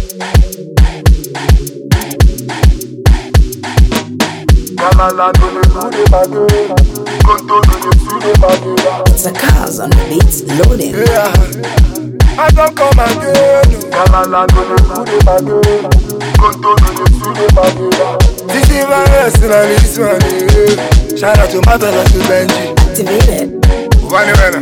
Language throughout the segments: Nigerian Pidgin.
Galala no dey do the bagay. Konto no dey do the bagay. It's a cars on the beats loading. Yeah, I don't come again. Galala no dey do the bagay. Konto no dey do the bagay. This is my rest and this one. yeah. Shout out to Matola to Benji. Activated. Vani vene.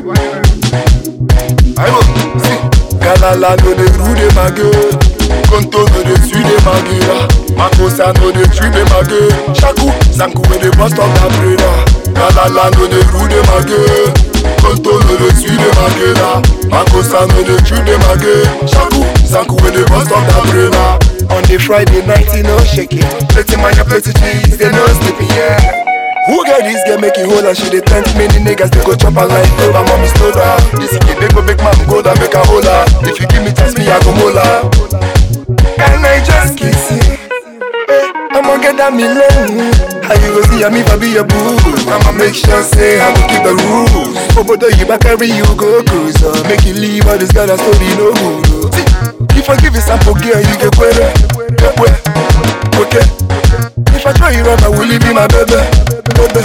Aibo, si. Galala no dey do the bagay. Konto no dey do the bagay. Makosa no dey treat the bagay. Shaku, Zanku wey dey bust up that brainer. Galala no dey do the bagay. Konto no dey do the bagay. Makosa no dey treat the bagay. Shaku, Zanku wey dey bust up that brainer. On the Friday night, you know, shake it. Plenty man, you plenty cheese, they no sleeping, yeah. Who get this girl make it hold and she dey tempt me The niggas they go chop her like over mommy slow down This is big go make man go down make her hold her If you give me chance me I go mola Can I just kiss you? Hey, I'ma get that million How you go see me if I be your boo I'ma make sure say I will keep the rules Obodo you back carry you go cruise uh, Make you leave all this girl that story no good uh. See, If I give you sample girl you get query Get where? Okay if I try you wrong, I will leave you my baby, baby.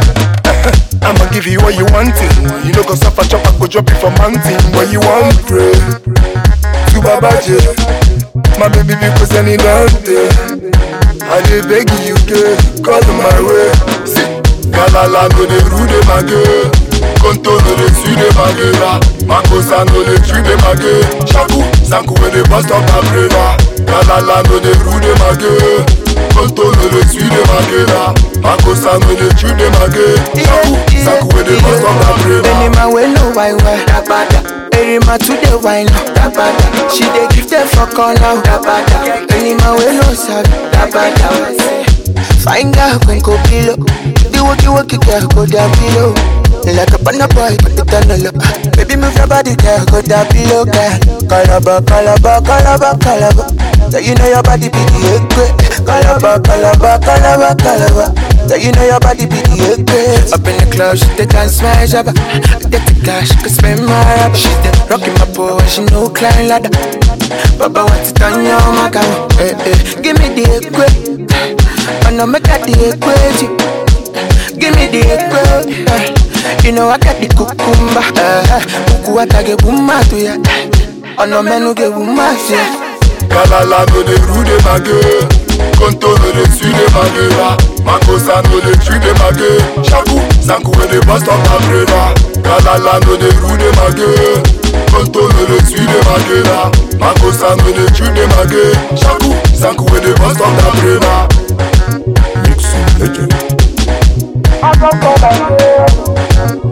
I'ma give you what you wanting. You know, go suffer chop, I go drop you from mountain. What you want, pray. To Babaji, my baby, because any dante. I dey beg you, girl, call my way. See, Galala no dey rude my girl. Konto no dey sweet the magera. Makosa no dey treat the mage. Shaku, Zanku wey dey bust up my brainer. Galala no dey rude my girl. Konto no dey sweet the magera. Makosa no dey treat the mage. Shaku, Zanku wey dey bust up my brainer. Any man wey no wine well, that bada. Any man to the wine, that bada. She dey give them for corner, that bada. Any man wey no sabi, that bada. Fine girl, when go pillow. The walkie walkie girl, go down below. Like a panda boy, put it on the low. Baby, move your body, girl, go down below, girl. Calabar, calabar, calabar, calabar. So you know your body be the egg. Calabar, calabar, calabar, calabar. So you know your body be the egg. Up in the club, she take and smash up. Get the cash, could spend my rubber. She dey rocking my pole, she no climb ladder. Baba wants it on your maca. Eh, eh. Give me the egg. I know make that the egg. Give me the egg. You know I got the cucumber. Kuku atage buma to ya. Ono menu ge buma to ya. Galala no dey rude my girl. Konto no dey sweet the magera. Makosa no dey treat the mage. Shaku, Zanku wey dey bust up my brainer. Galala no dey rude my girl. Konto no dey sweet the magera. Makosa no dey treat the mage. Shaku, Zanku wey dey bust up my brainer. Mixing legend. I don't come again.